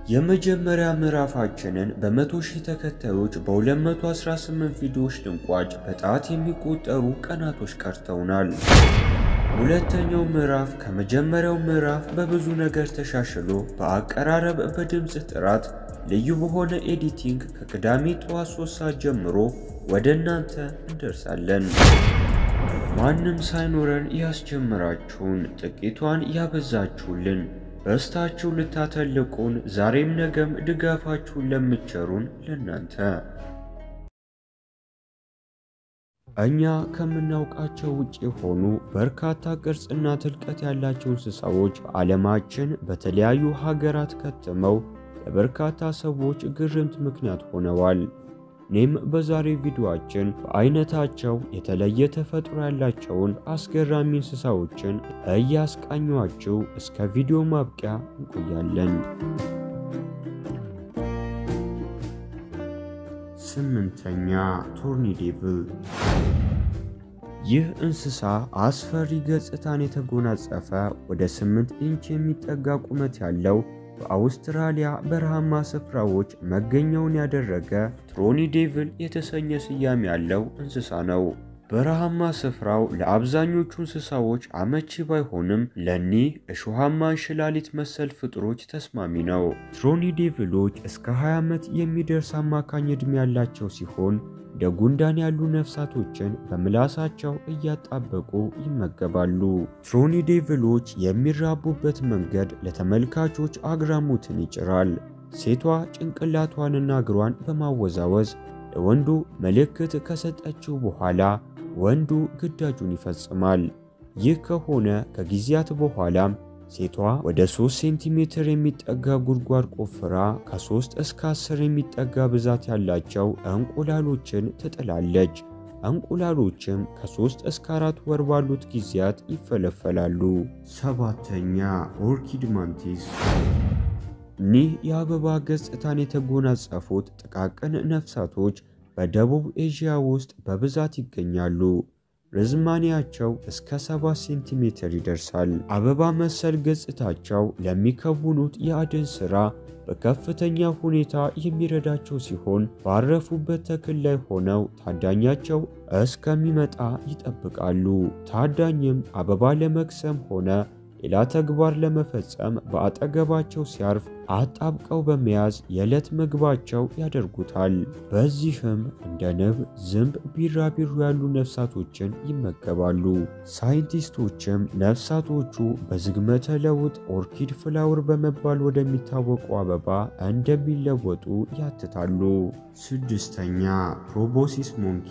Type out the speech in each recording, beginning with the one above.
የመጀመሪያ ምዕራፋችንን በመቶ ሺህ ተከታዮች በ218 ቪዲዮዎች ልንቋጭ በጣት የሚቆጠሩ ቀናቶች ቀርተውናል። ሁለተኛው ምዕራፍ ከመጀመሪያው ምዕራፍ በብዙ ነገር ተሻሽሎ በአቀራረብ፣ በድምፅ ጥራት፣ ልዩ በሆነ ኤዲቲንግ ከቅዳሜ ጠዋት 3 ሰዓት ጀምሮ ወደ እናንተ እንደርሳለን። ማንም ሳይኖረን ያስጀምራችሁን ጥቂቷን ያበዛችሁልን በስታችሁ ልታተልቁን ዛሬም ነገም ድጋፋችሁን ለምትቸሩን ለናንተ እኛ ከምናውቃቸው ውጭ የሆኑ በርካታ ቅርጽና ጥልቀት ያላቸው እንስሳዎች በዓለማችን በተለያዩ ሀገራት ከትመው ለበርካታ ሰዎች ግርምት ምክንያት ሆነዋል። እኔም በዛሬ ቪዲዮአችን በአይነታቸው የተለየ ተፈጥሮ ያላቸውን አስገራሚ እንስሳዎችን እያስቃኟችሁ እስከ ቪዲዮ ማብቂያ እንቆያለን። ስምንተኛ ቶርኒዴቭል። ይህ እንስሳ አስፈሪ ገጽታን የተጎናጸፈ ወደ 8 ኢንች የሚጠጋ ቁመት ያለው በአውስትራሊያ በረሃማ ስፍራዎች መገኛውን ያደረገ ትሮኒዴቭል የተሰኘ ስያሜ ያለው እንስሳ ነው። በረሃማ ስፍራው ለአብዛኞቹ እንስሳዎች አመቺ ባይሆንም ለኒህ እሾሃማ እንሽላሊት መሰል ፍጥሮች ተስማሚ ነው። ትሮኒዴቭሎች እስከ 20 ዓመት የሚደርስ አማካኝ ዕድሜ ያላቸው ሲሆን እንደ ጉንዳን ያሉ ነፍሳቶችን በምላሳቸው እያጣበቁ ይመገባሉ። ትሮኒዴቭሎች የሚራቡበት መንገድ ለተመልካቾች አግራሞትን ይጭራል። ሴቷ ጭንቅላቷንና እግሯን በማወዛወዝ ለወንዱ ምልክት ከሰጠችው በኋላ ወንዱ ግዳጁን ይፈጽማል። ይህ ከሆነ ከጊዜያት በኋላም ሴቷ ወደ 3 ሴንቲሜትር የሚጠጋ ጉድጓድ ቆፍራ ከ3 እስከ 10 የሚጠጋ ብዛት ያላቸው እንቁላሎችን ትጥላለች። እንቁላሎችም ከ3 እስከ 4 ወር ባሉት ጊዜያት ይፈለፈላሉ። ሰባተኛ ኦርኪድ ማንቲስ። እኒህ የአበባ ገጽታን የተጎናጸፉት ጥቃቅን ነፍሳቶች በደቡብ ኤዥያ ውስጥ በብዛት ይገኛሉ። ርዝማኔያቸው እስከ 7 ሴንቲሜትር ይደርሳል። አበባ መሰል ገጽታቸው ለሚከውኑት የአደን ሥራ በከፍተኛ ሁኔታ የሚረዳቸው ሲሆን ባረፉበት ተክል ላይ ሆነው ታዳኛቸው እስከሚመጣ ይጠብቃሉ። ታዳኝም አበባ ለመቅሰም ሆነ ሌላ ተግባር ለመፈጸም በአጠገባቸው ሲያርፍ አጣብቀው በመያዝ የዕለት ምግባቸው ያደርጉታል። በዚህም እንደ ንብ፣ ዝንብ፣ ቢራቢሮ ያሉ ነፍሳቶችን ይመገባሉ። ሳይንቲስቶችም ነፍሳቶቹ በዝግመተ ለውጥ ኦርኪድ ፍላወር በመባል ወደሚታወቁ አበባ እንደሚለወጡ ያትታሉ። ስድስተኛ ፕሮቦሲስ ሞንኪ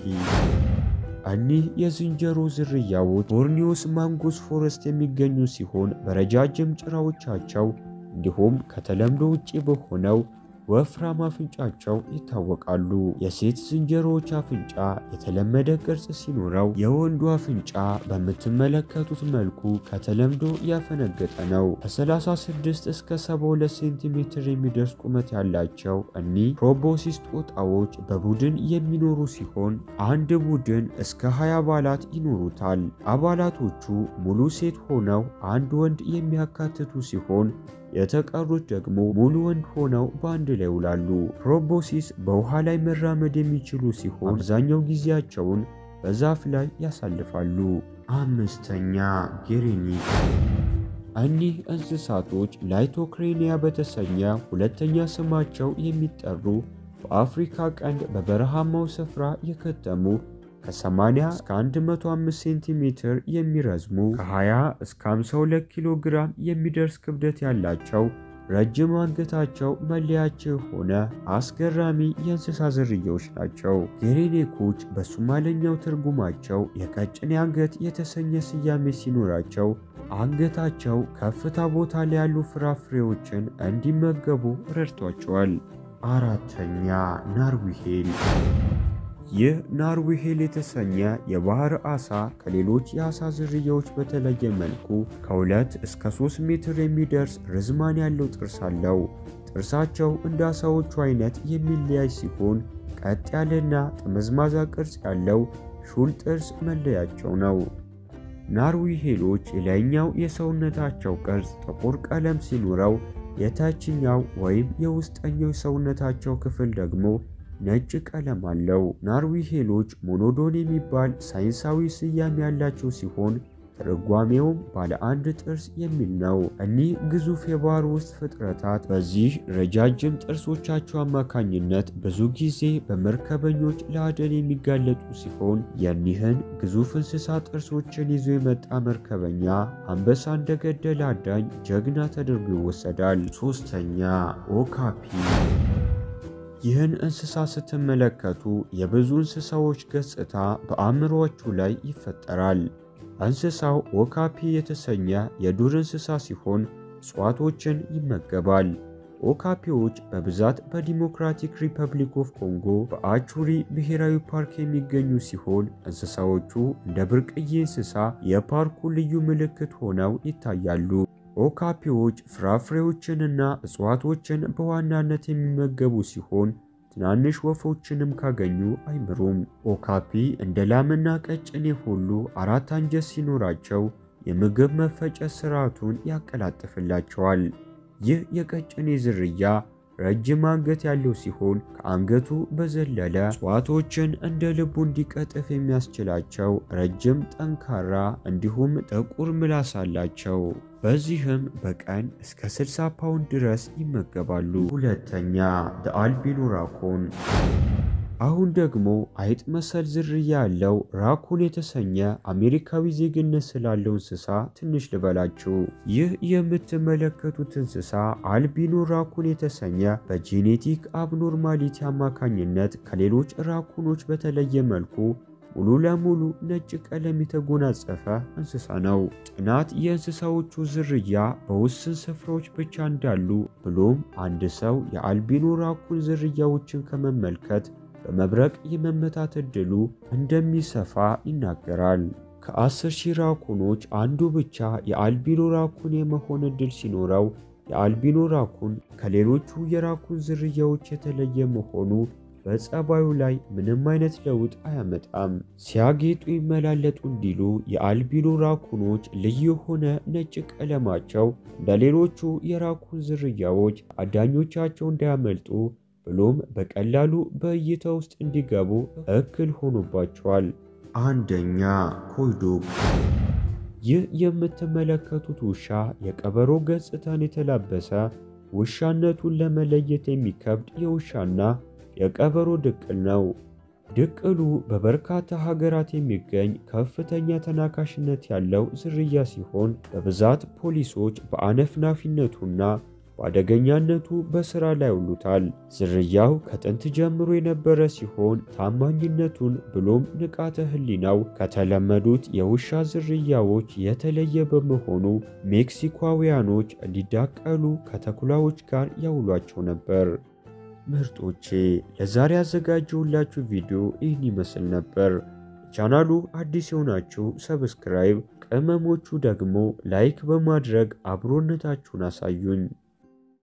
እኒህ የዝንጀሮ ዝርያዎች ቦርኒዮስ ማንጎስ ፎረስት የሚገኙ ሲሆን በረጃጅም ጭራዎቻቸው እንዲሁም ከተለምዶ ውጪ በሆነው ወፍራም አፍንጫቸው ይታወቃሉ። የሴት ዝንጀሮዎች አፍንጫ የተለመደ ቅርጽ ሲኖረው የወንዱ አፍንጫ በምትመለከቱት መልኩ ከተለምዶ ያፈነገጠ ነው። ከ36 እስከ 72 ሴንቲሜትር የሚደርስ ቁመት ያላቸው እኒህ ፕሮቦሲስ ጦጣዎች በቡድን የሚኖሩ ሲሆን አንድ ቡድን እስከ 20 አባላት ይኖሩታል። አባላቶቹ ሙሉ ሴት ሆነው አንድ ወንድ የሚያካትቱ ሲሆን የተቀሩት ደግሞ ሙሉ ወንድ ሆነው በአንድ ላይ ይውላሉ። ፕሮቦሲስ በውሃ ላይ መራመድ የሚችሉ ሲሆን አብዛኛው ጊዜያቸውን በዛፍ ላይ ያሳልፋሉ። አምስተኛ ጌሬኒክ። እኒህ እንስሳቶች ላይቶክሬኒያ በተሰኘ ሁለተኛ ስማቸው የሚጠሩ በአፍሪካ ቀንድ በበረሃማው ስፍራ የከተሙ ከ80 እስከ 105 ሴንቲሜትር የሚረዝሙ ከ20 እስከ 52 ኪሎ ግራም የሚደርስ ክብደት ያላቸው ረጅም አንገታቸው መለያቸው የሆነ አስገራሚ የእንስሳ ዝርያዎች ናቸው። ጌሬኔኮች በሶማለኛው ትርጉማቸው የቀጭኔ አንገት የተሰኘ ስያሜ ሲኖራቸው አንገታቸው ከፍታ ቦታ ላይ ያሉ ፍራፍሬዎችን እንዲመገቡ ረድቷቸዋል። አራተኛ ናርዊሄል ይህ ናርዊሄል የተሰኘ የባህር ዓሳ ከሌሎች የዓሳ ዝርያዎች በተለየ መልኩ ከሁለት እስከ 3 ሜትር የሚደርስ ርዝማን ያለው ጥርስ አለው። ጥርሳቸው እንደ ዓሳዎቹ አይነት የሚለያይ ሲሆን ቀጥ ያለና ጠመዝማዛ ቅርጽ ያለው ሹል ጥርስ መለያቸው ነው። ናርዊሄሎች የላይኛው የሰውነታቸው ቅርጽ ጥቁር ቀለም ሲኖረው የታችኛው ወይም የውስጠኛው ሰውነታቸው ክፍል ደግሞ ነጭ ቀለም አለው። ናርዊሄሎች ሞኖዶን የሚባል ሳይንሳዊ ስያሜ ያላቸው ሲሆን ትርጓሜውም ባለ አንድ ጥርስ የሚል ነው። እኒህ ግዙፍ የባህር ውስጥ ፍጥረታት በዚህ ረጃጅም ጥርሶቻቸው አማካኝነት ብዙ ጊዜ በመርከበኞች ለአደን የሚጋለጡ ሲሆን የኒህን ግዙፍ እንስሳ ጥርሶችን ይዞ የመጣ መርከበኛ አንበሳ እንደገደለ አዳኝ ጀግና ተደርጎ ይወሰዳል። ሶስተኛ ኦካፒ ይህን እንስሳ ስትመለከቱ የብዙ እንስሳዎች ገጽታ በአእምሮአችሁ ላይ ይፈጠራል። እንስሳው ኦካፒ የተሰኘ የዱር እንስሳ ሲሆን እጽዋቶችን ይመገባል። ኦካፒዎች በብዛት በዲሞክራቲክ ሪፐብሊክ ኦፍ ኮንጎ በአቹሪ ብሔራዊ ፓርክ የሚገኙ ሲሆን እንስሳዎቹ እንደ ብርቅዬ እንስሳ የፓርኩ ልዩ ምልክት ሆነው ይታያሉ። ኦካፒዎች ፍራፍሬዎችንና እጽዋቶችን በዋናነት የሚመገቡ ሲሆን ትናንሽ ወፎችንም ካገኙ አይምሩም። ኦካፒ እንደ ላምና ቀጭኔ ሁሉ አራት አንጀት ሲኖራቸው የምግብ መፈጨት ስርዓቱን ያቀላጥፍላቸዋል። ይህ የቀጭኔ ዝርያ ረጅም አንገት ያለው ሲሆን ከአንገቱ በዘለለ እጽዋቶችን እንደ ልቡ እንዲቀጥፍ የሚያስችላቸው ረጅም፣ ጠንካራ እንዲሁም ጥቁር ምላስ አላቸው። በዚህም በቀን እስከ 60 ፓውንድ ድረስ ይመገባሉ። ሁለተኛ አልቢኖ ራኮን። አሁን ደግሞ አይጥ መሰል ዝርያ ያለው ራኩን የተሰኘ አሜሪካዊ ዜግነት ስላለው እንስሳ ትንሽ ልበላችሁ። ይህ የምትመለከቱት እንስሳ አልቢኖ ራኩን የተሰኘ በጄኔቲክ አብኖርማሊቲ አማካኝነት ከሌሎች ራኩኖች በተለየ መልኩ ሙሉ ለሙሉ ነጭ ቀለም የተጎናጸፈ እንስሳ ነው። ጥናት የእንስሳዎቹ ዝርያ በውስን ስፍራዎች ብቻ እንዳሉ ብሎም አንድ ሰው የአልቢኖ ራኩን ዝርያዎችን ከመመልከት በመብረቅ የመመታት ዕድሉ እንደሚሰፋ ይናገራል። ከአስር ሺህ ራኩኖች አንዱ ብቻ የአልቢኖ ራኩን የመሆን ዕድል ሲኖረው የአልቢኖ ራኩን ከሌሎቹ የራኩን ዝርያዎች የተለየ መሆኑ በጸባዩ ላይ ምንም አይነት ለውጥ አያመጣም። ሲያጌጡ ይመላለጡ እንዲሉ የአልቢኖ ራኩኖች ልዩ የሆነ ነጭ ቀለማቸው እንደ ሌሎቹ የራኩን ዝርያዎች አዳኞቻቸው እንዳያመልጡ ብሎም በቀላሉ በእይታ ውስጥ እንዲገቡ እክል ሆኖባቸዋል። አንደኛ ኮይዶግ። ይህ የምትመለከቱት ውሻ የቀበሮ ገጽታን የተላበሰ ውሻነቱን ለመለየት የሚከብድ የውሻና የቀበሮ ድቅል ነው። ድቅሉ በበርካታ ሀገራት የሚገኝ ከፍተኛ ተናካሽነት ያለው ዝርያ ሲሆን በብዛት ፖሊሶች በአነፍናፊነቱና በአደገኛነቱ በሥራ ላይ ያውሉታል። ዝርያው ከጥንት ጀምሮ የነበረ ሲሆን ታማኝነቱን ብሎም ንቃተ ሕሊናው ከተለመዱት የውሻ ዝርያዎች የተለየ በመሆኑ ሜክሲካውያኖች እንዲዳቀሉ ከተኩላዎች ጋር ያውሏቸው ነበር። ምርጦቼ ለዛሬ ያዘጋጀሁላችሁ ቪዲዮ ይህን ይመስል ነበር። ቻናሉ አዲስ የሆናችሁ ሰብስክራይብ፣ ቅመሞቹ ደግሞ ላይክ በማድረግ አብሮነታችሁን አሳዩኝ።